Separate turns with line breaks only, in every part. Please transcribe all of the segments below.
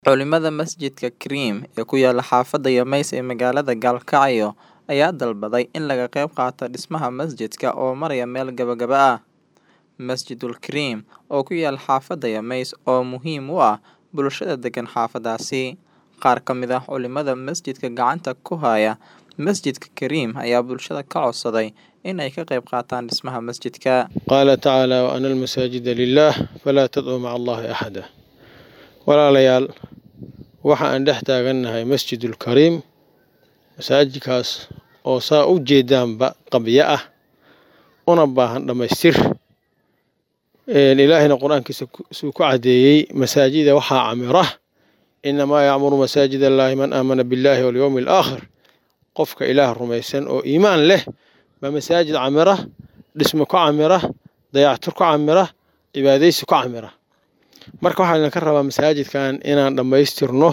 Culimada masjidka Cream ee ku yaala xaafadda Yamays ee magaalada Galkacyo ayaa dalbaday in laga qayb qaato dhismaha masjidka oo maraya meel gabagaba ah. Masjidul Cream oo ku yaal xaafadda Yamays oo muhiim u ah bulshada degan xaafaddaasi. Qaar ka mid ah culimada masjidka gacanta ku haya masjidka Cream ayaa bulshada ka codsaday in ay ka qayb qaataan dhismaha masjidka.
قال تعالى وأن المساجد لله فلا تدعوا مع الله أحدا walaalayaal waxa aan dhex taagannahay masjidul kariim masaajidkaas oo saa u jeedaanba qabyo ah una baahan dhammaystir ilaahayna qur-aankiisa suu ku caddeeyey masaajida waxaa camira inamaa yacmuru masaajid allaahi man aamana billaahi walyowmi alaakhir qofka ilaah rumaysan oo iimaan leh baa masaajid camira dhismo ku camira dayactir ku camira cibaadaysi ku camira marka waxaa idinka rabaa masaajidkan inaan dhammaystirno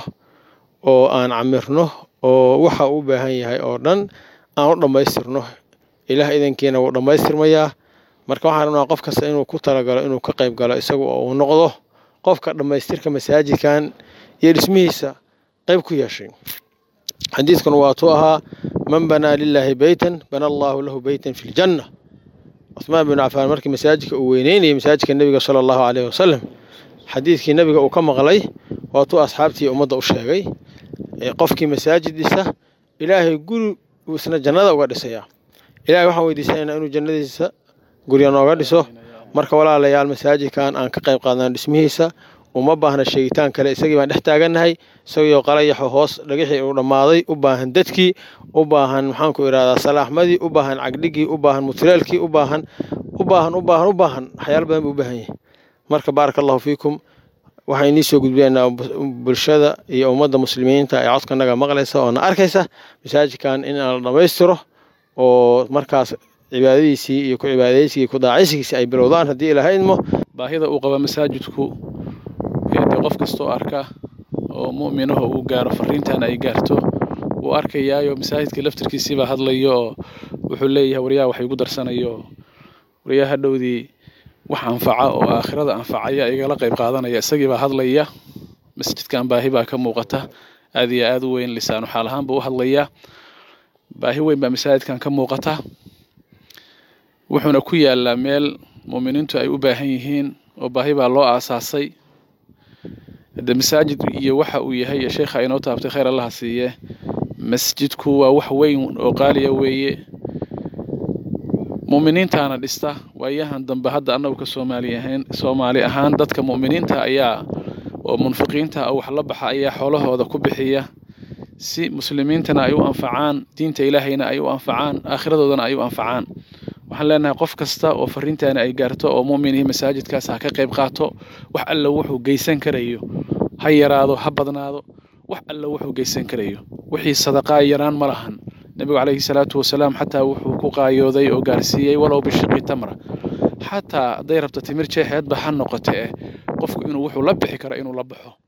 oo aan camirno oo waxa uu u baahan yahay oo dhan aan u dhammaystirno ilaah idankiina wuu dhammaystirmayaa marka waxaan rabnaa qof kasta inuu ku talagalo inuu ka qayb galo isaga oo uu noqdo qofka dhammaystirka masaajidkan iyo dhismihiisa qayb ku yeeshay xadiidkuna waatuu ahaa man banaa lilaahi beytan bana allaahu lahu beytan fi ljanna cuthmaan bin cafaan markii masaajidka uu weyneynayay masaajidka nebiga sala allahu caleyhi wasalam xadiidkii nabiga uu ka maqlay waatuu asxaabtii ummadda u sheegay qofkii masaajid dhisa ilaahay guri uu isna jannada uga dhisayaa ilahay waxaan weydiisanaynaa inuu jannadiisa gurya nooga dhiso marka walaalayaal masaajidkan aan ka qayb qaadnaan dhismihiisa uma baahna sheegitaan kale isagii baan dhex taagannahay isagiioo qalayaxo hoos dhagixii uu dhammaaday u baahan dadkii u baahan maxaanku idhahdaa salaaxmadii u baahan cagdhigii u baahan mutulaalkii u baahan u baahan u baahan u baahan waxyaalo badan buu u baahan yahay marka baaraka allahu fiikum waxaan inii soo gudbinaynaa bulshada iyo ummadda muslimiinta ee codkanaga maqlaysa oo na arkaysa masaajidkan in aan la dhammaystiro oo markaas cibaadadiisii iyo ku cibaadaysigii ku daacaysigiisii ay bilowdaan haddii ilaahay idmo
baahida uu qaba masaajidku dee qof kastoo arka oo mu'minaho uu gaaro fariintan ay gaarto wuu arkayaayo masaajidka laftirkiisiibaa hadlayo oo wuxuu leeyahay waryaha wax igu darsanayo waryaha hadhowdii wax anfaca oo aakhirada anfacaya igala qayb qaadanaya isagiibaa hadlaya masjidkan baahi baa ka muuqata aad iyo aad u weyn lisaanu xaal ahaan buu u hadlayaa baahi weyn baa masaajidkan ka muuqata wuxuuna ku yaalaa meel muuminiintu ay u baahan yihiin oo baahi baa loo aasaasay de masaajid iyo waxa uu yahay iyo sheekha inoo taabtay khayr allaha siiye masjidku waa wax weyn oo qaaliya weeye mu'miniintaana dhista waayahan dambe hadda annagu ka soomaali ahayn soomaali ahaan dadka mu'miniinta ayaa oo munfiqiinta ah wax la baxa ayaa xoolahooda ku bixiya si muslimiintana ay u anfacaan diinta ilaahayna ay u anfacaan aakhiradoodana ay u anfacaan waxaan leenahay qof kasta oo fariintaani ay gaarto oo mu'minihii masaajidkaas ha ka qayb qaato wax alla wuxuu geysan karayo ha yaraado ha badnaado wax alla wuxuu geysan karayo wixii sadaqaa yaraan ma lahan nebigu calayhi salaatu wasalaam xataa wuxuu ku qaayooday oo gaarsiiyey walow bishiqi tamra xataa hadday rabto timir jeexeedba ha noqote eh qofku inuu wuxuu la bixi karo inuu la baxo